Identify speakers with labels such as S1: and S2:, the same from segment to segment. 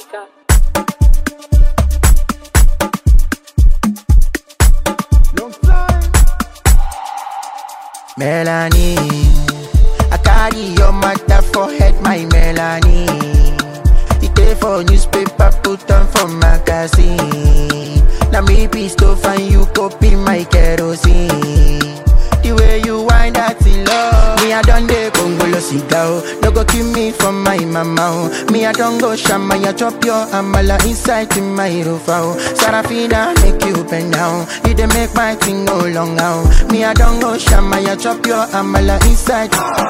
S1: Musica.
S2: Melanie, I carry your matter for head, my Melanie. It dey for newspaper, put on for magazine. Now me be to find you copy my kerosene. The way you wind that in love, me I done the Congolo cigar. No go kill me from my mama. oh. Me I don't go shama, ya chop your amala inside in my rofa. oh. Sarafina make you bend down. You dey make my thing no long now. Me I don't go shama, ya chop your amala inside.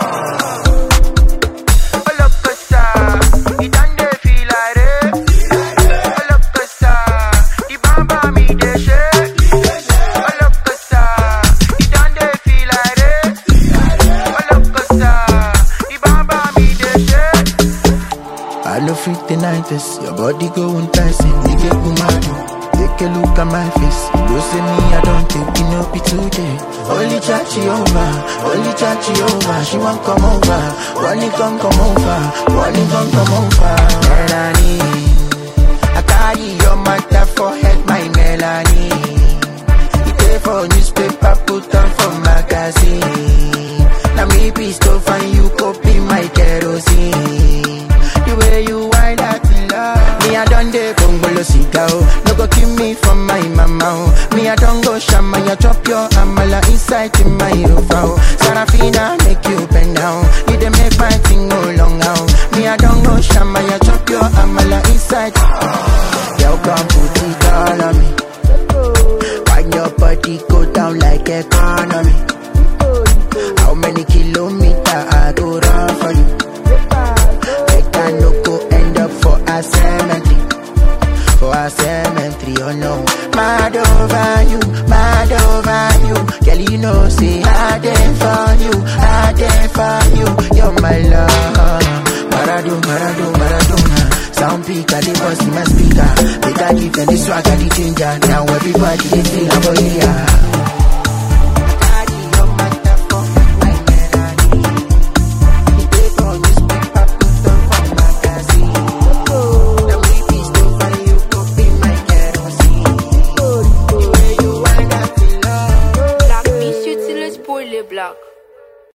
S2: I no fit deny this. Your body going passing, you get mad. Take a look at my face. You say me, I don't think you know be today. Only chachi over, only chachi over. She won't come over. One come come over, one come come over. Melanie, I carry your matter for head, my Melanie. It dey for newspaper, put on for magazine. Now me be to find you copy my kerosene. The way you wind that love, me I done the Congolo cigar. oh. No go kill me from my mama. oh. Me I don't go shama, ya chop your amala inside in my rofa. oh. Sarafina make you bend down. You dey make my thing go long now. Me I don't go shama, ya chop your amala inside. Girl, come put it all on me. Wind your body go down like economy. How many kilometers I go run for you? Make I no go end up for a cemetery. For a cemetery, oh no. Mad over you, mad over you. Girl, you know, say I dey for you, I dey for you. You're my love. Maradu, Maradu, Maradona. Sound peak, I dey bust in my speaker. Make I give them the swag, I the ginger. Now everybody they feel about yeah.